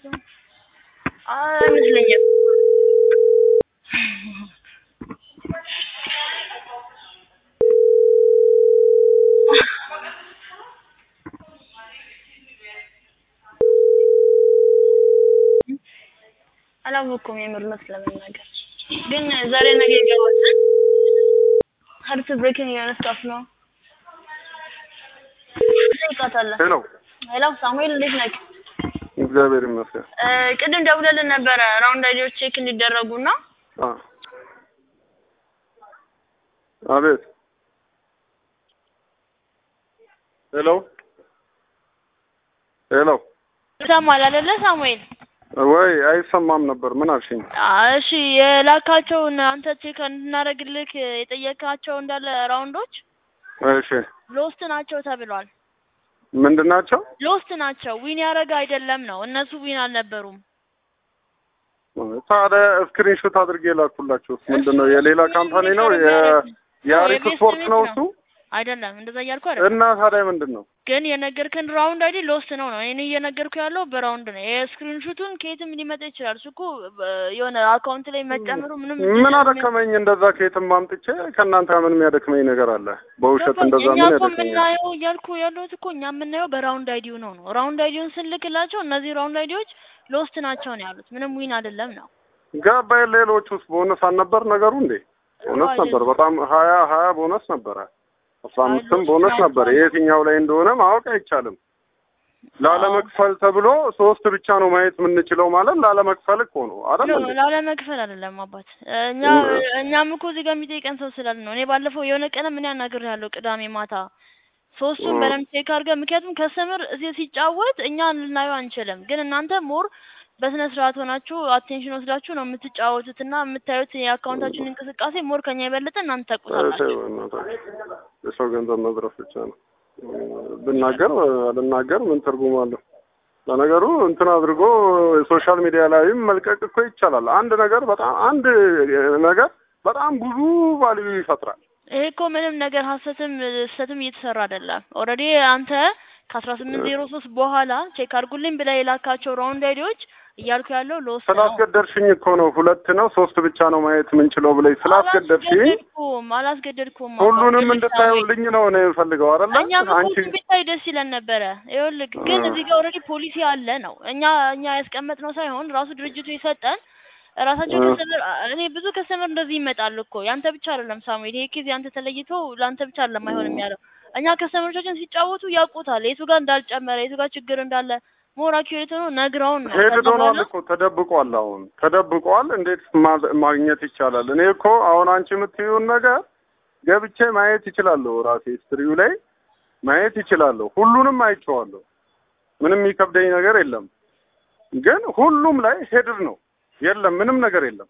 አይመስለኝም። አላወኩም የምር እውነት ለመናገር ግን ዛሬ ነገ ይገባል። ሀርት ብሬኪንግ የሆነ ስታፍ ነው። ጠይቃታለሁ። ሄሎ ሄሎ ሳሙኤል እንዴት ነህ? እግዚአብሔር ይመስገን። እ ቅድም ደውለልን ነበረ ራውንድ አይዲዎች ቼክ እንዲደረጉና አ አቤት ሄሎ ሄሎ ይሰማል አይደለ ሳሙኤል? ወይ አይሰማም ነበር። ምን አልሽኝ? አ- እሺ የላካቸውን አንተ ቼክ እንድናደርግልህ የጠየካቸው እንዳለ ራውንዶች እሺ ሎስት ናቸው ተብሏል። ምንድን ናቸው? ሎስት ናቸው ዊን ያደረገ አይደለም ነው። እነሱ ዊን አልነበሩም። ታዲያ ስክሪንሾት አድርጌ ላኩላችሁ። ምንድን ነው? እሱ- የሌላ እሱ ካምፓኒ ምን ነው? ይሰራል የ- ማለት ነው? የአሪፍ የቤስት ስፖርት ቤት ነው ነው። እሱ። አይደለም እንደዛ እያልኩ አይደለም። እና ታዲያ ምንድን ነው? ግን የነገርክን ራውንድ አይዲ ሎስት ነው ነው። እኔ እየነገርኩ ያለው በራውንድ ነው። የስክሪንሹቱን ከየትም ሊመጣ ይችላል። እሱ እኮ በ- የሆነ አካውንት ላይ መጨመሩ ምንም ምን አደከመኝ? እንደዛ ከየትም አምጥቼ ከእናንተ ምን የሚያደክመኝ ነገር አለ? በውሸት ገባኝ። እንደዛ እኛ ምን እኮ ያደክመኛል? የምናየው እያልኩ ያለሁት እኮ እኛ የምናየው በራውንድ አይዲው ነው ነው። ራውንድ አይዲውን ስንልክላቸው እነዚህ ራውንድ አይዲዎች ሎስት ናቸው ነው ያሉት። ምንም ዊን አይደለም ነው። ገባኝ። ሌሎች ውስጥ ቦነስ አልነበር ነገሩ እንዴ? ቦነስ ነበር። በጣም ሀያ ሀያ ቦነስ ነበረ። አስራ አምስትም ሎስ ቦነስ ናቸው ነበር። የትኛው ላይ እንደሆነ ማወቅ አይቻልም። ላለመክፈል ተብሎ ሶስት ብቻ ነው ማየት የምንችለው ማለት ላለመክፈል እኮ ነው አይደል ኖ እንዴ? ላለመክፈል አይደለም አባት። እኛ እኛም እኮ እዚህ ጋር የሚጠይቀን ሰው ስላለ ነው። እኔ ባለፈው የሆነ ቀን ምን ያናግር ያለው ቅዳሜ ማታ ሶስቱን እ። በደንብ ቼክ አድርገህ፣ ምክንያቱም ከስተመር እዚህ ሲጫወት እኛ ልናየው አንችልም፣ ግን እናንተ ሞር በስነ ስርዓት ሆናችሁ አቴንሽን ወስዳችሁ ነው የምትጫወቱት እና የምታዩት የአካውንታችን እንቅስቃሴ ሞር ከኛ የበለጠ እናንተ ታውቁታላችሁ። ተይው በእናትህ። የሰው ገንዘብ መዝረፍ ብቻ ነው። ብናገር አልናገር ምን ትርጉም አለው? ለነገሩ እንትን አድርጎ ሶሻል ሚዲያ ላይም መልቀቅ እኮ ይቻላል። አንድ ነገር በጣም አንድ ነገር በጣም ብዙ ቫልዩ ይፈጥራል። ይሄ እኮ ምንም ነገር ሀሰትም ስህተትም እየተሰራ አይደለም። ኦልሬዲ አንተ ከአስራ ስምንት ዜሮ ሶስት በኋላ ቼክ አድርጉልኝ ብለህ የላካቸው ራውንድ አይዲዎች እያልኩ ያለው ሎስ ነው። ስላስገደድሽኝ እኮ ነው። ሁለት ነው ሶስት ብቻ ነው ማየት የምንችለው ብለኝ ስላስገደድሽኝ አላስገደድኩም አላስገደድኩም። ሁሉንም አባ፣ እንድታዩልኝ ነው እኔ የምፈልገው አይደለ? እኛም እኮ አንቺ እሱን ብታይ ደስ ይለን ነበረ። ይኸውልህ ግን እ። እዚህ ጋር ኦልሬዲ ፖሊሲ አለ ነው እኛ እኛ ያስቀመጥነው ሳይሆን ራሱ ድርጅቱ የሰጠን ራሳቸው እ። ከስተመር እኔ ብዙ ከስተመር እንደዚህ ይመጣል እኮ ያንተ ብቻ አይደለም ሳሙኤል፣ ይሄ ኬዝ ያንተ ተለይቶ ለአንተ ብቻ አይደለም አይሆንም ያለው እኛ ከስተመሮቻችን ሲጫወቱ ያውቁታል የቱ ጋር እንዳልጨመረ የቱ ጋር ችግር እንዳለ ሞር አኪዩሬት ሆኖ ነግረውን ነው። ሄድ ከዛ ሆኗል በኋላ እኮ ተደብቋል። አሁን ተደብቋል። እንዴት ማ- ማግኘት ይቻላል? እኔ እኮ አሁን አንቺ የምትይውን ነገር ገብቼ ማየት ይችላለሁ። ራሴ ስትሪው ላይ ማየት ይችላለሁ። ሁሉንም አይቼዋለሁ። ምንም የሚከብደኝ ነገር የለም። ግን ሁሉም ላይ ሄድር ነው። የለም ምንም ነገር የለም።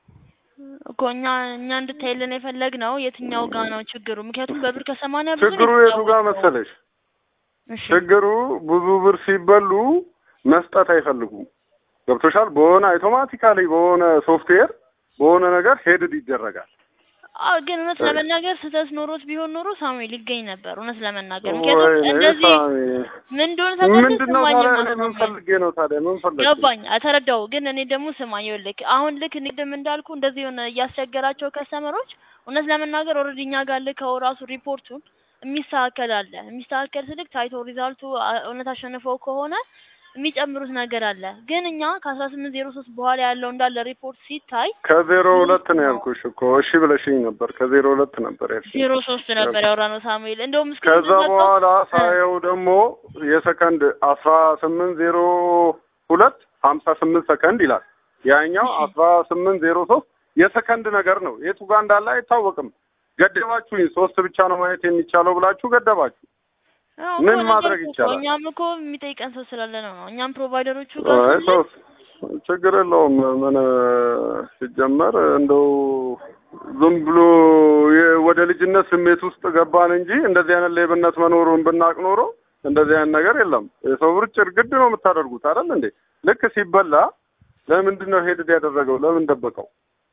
እኮ እኛ እኛ እንድታይልን የፈለግነው የትኛው ጋ ነው ችግሩ? ምክንያቱም በብር ከሰማንያ ብዙ ነው ችግሩ የቱ ጋር የተጫወተው። መሰለሽ? እሺ ችግሩ ብዙ ብር ሲበሉ መስጠት አይፈልጉም። ገብቶሻል? በሆነ አውቶማቲካሊ በሆነ ሶፍትዌር በሆነ ነገር ሄድድ ይደረጋል። አዎ ግን እውነት ለመናገር ስህተት ኖሮት ቢሆን ኖሮ ሳሙኤል ይገኝ ነበር። እውነት ለመናገር ወይኔ ምክንያቱም እንደዚህ ሳሚ፣ ምን እንደሆነ ታውቃለህ? ምንድን ነው ስማኝ ታዲያ? ማ እኔ ምን ሳሙኤል ፈልጌ ነው ታዲያ? ምን ፈለግሽ? ገባኝ፣ ተረዳው። ግን እኔ ደግሞ ስማኝ፣ ይኸውልህ አሁን ልክ ንግድም እንዳልኩ እንደዚህ የሆነ እያስቸገራቸው ከስተመሮች እውነት ለመናገር ኦልሬዲ እኛ ጋር ልከው ራሱ ሪፖርቱን የሚስተካከል አለ። የሚስተካከል ስልክ ታይቶ ሪዛልቱ አ- እውነት አሸንፈው ከሆነ የሚጨምሩት ነገር አለ። ግን እኛ ከአስራ ስምንት ዜሮ ሶስት በኋላ ያለው እንዳለ ሪፖርት ሲታይ ከዜሮ ሁለት ነው ያልኩሽ እኮ እሺ ብለሽኝ ነበር። ከዜሮ ሁለት ነበር ያልሽኝ። ዜሮ ሶስት ነበር ያወራነው ሳሙኤል። እንደውም እስከ ከዛ በኋላ ሳየው ደግሞ የሰከንድ አስራ ስምንት ዜሮ ሁለት ሀምሳ ስምንት ሰከንድ ይላል። ያኛው አስራ ስምንት ዜሮ ሶስት የሰከንድ ነገር ነው። የቱ ጋር እንዳለ አይታወቅም። ገደባችሁኝ። ሶስት ብቻ ነው ማየት የሚቻለው ብላችሁ ገደባችሁ። ምን ማድረግ ይቻላል? እኛም እኮ የሚጠይቀን ሰው ስላለ ነው ነው እኛም ፕሮቫይደሮቹ ጋር አይ ስንል ሶስት ችግር የለውም። ምን ሲጀመር እንደው ዝም ብሎ የ- ወደ ልጅነት ስሜት ውስጥ ገባን እንጂ እንደዚህ አይነት ሌብነት መኖሩን ብናቅ ኖሮ እንደዚህ አይነት ነገር የለም። የሰው ብር ጭርግድ ነው የምታደርጉት አይደል እንዴ? ልክ ሲበላ ለምንድን ነው ሄድድ ያደረገው? ለምን ደበቀው?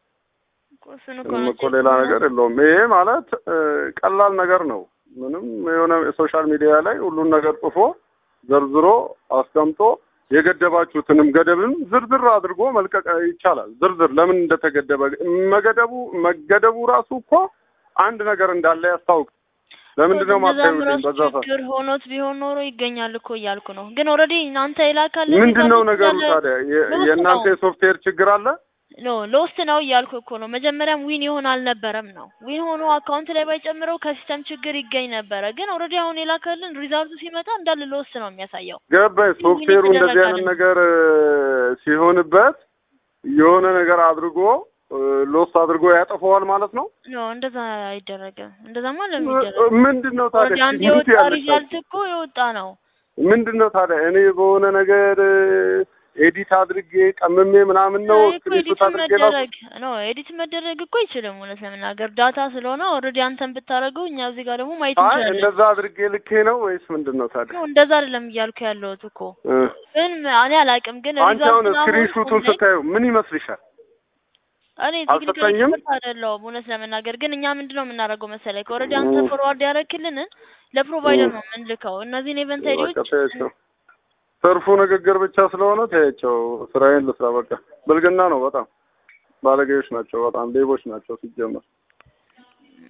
እሱን እኮ ምንም ነው እኮ ሌላ ነገር የለውም። ይሄ ማለት እ፣ ቀላል ነገር ነው። ምንም የሆነ የሶሻል ሚዲያ ላይ ሁሉን ነገር ጽፎ ዘርዝሮ አስቀምጦ የገደባችሁትንም ገደብም ዝርዝር አድርጎ መልቀቅ ይቻላል። ዝርዝር ለምን እንደተገደበ መገደቡ መገደቡ ራሱ እኮ አንድ ነገር እንዳለ ያስታውቅ። ለምንድን ነው እንደዛም ማታዩልኝ? ራሱ በዛ ሰዓት ችግር ሆኖት ቢሆን ኖሮ ይገኛል እኮ እያልኩ ነው። ግን ኦልሬዲ እናንተ የላካለ ምንድን ነው ነገሩ ታዲያ? የ- ሎስት የእናንተ ነው። የሶፍትዌር ችግር አለ? ኖ ሎስት ነው እያልኩ እኮ ነው። መጀመሪያም ዊን ይሆን አልነበረም ነው። ዊን ሆኖ አካውንት ላይ ባይጨምረው ከሲስተም ችግር ይገኝ ነበረ። ግን ኦልሬዲ አሁን የላከልን ሪዛልቱ ሲመጣ እንዳለ ሎስት ነው የሚያሳየው። ገባኝ። ሶፍትዌሩ ምን እንደዚህ አይነት ይደረጋል? ነገር እ፣ ሲሆንበት የሆነ ነገር አድርጎ እ፣ ሎስ አድርጎ ያጠፈዋል ማለት ነው። ኖ እንደዛ አይደረግም። እንደዛማ ለምን ይደረግ? ምንድን ነው ኦልሬዲ ታዲያ አንድ ምንት የወጣ ያለች ሪዛልት እኮ የወጣ ነው። ምንድን ነው ታዲያ እኔ በሆነ ነገር ኤዲት አድርጌ ቀምሜ ምናምን ነው አይ እኮ ስክሪንሾት ኤዲት አድርጌ ላኩ። መደረግ ኖ ኤዲት መደረግ እኮ አይችልም። እውነት ለመናገር ዳታ ስለሆነ ኦልሬዲ አንተን ብታደርገው እኛ እዚህ ጋር ደግሞ ማየት አይ እንችላለን። እንደዛ አድርጌ ልኬ ነው ወይስ ምንድን ነው ታዲያ? ነው እንደዛ አይደለም እያልኩ ያለሁት እኮ እ፣ ግን እኔ አላውቅም። ግን አንቺ አሁን ሪዛልቱን አሁን ስክሪንሾቱን ሁሌ ስታዩ ምን ይመስልሻል? እኔ ቴክኒካሊ አልሰጠኝም? ኤክስፐርት አይደለሁም እውነት ለመናገር ግን እኛ ምንድነው የምናደርገው መሰለህ ኦልሬዲ አንተ እ። ፎርዋርድ ያደረክልንን ለፕሮቫይደር እ። ነው የምንልከው እነዚህን ኢቨንት በቃ አይዲዎች ተያቸው። ትርፉ ንግግር ብቻ ስለሆነ ተያቸው። ስራዬን ልስራ። በቃ ብልግና ነው። በጣም ባለጌዎች ናቸው። በጣም ሌቦች ናቸው ሲጀመር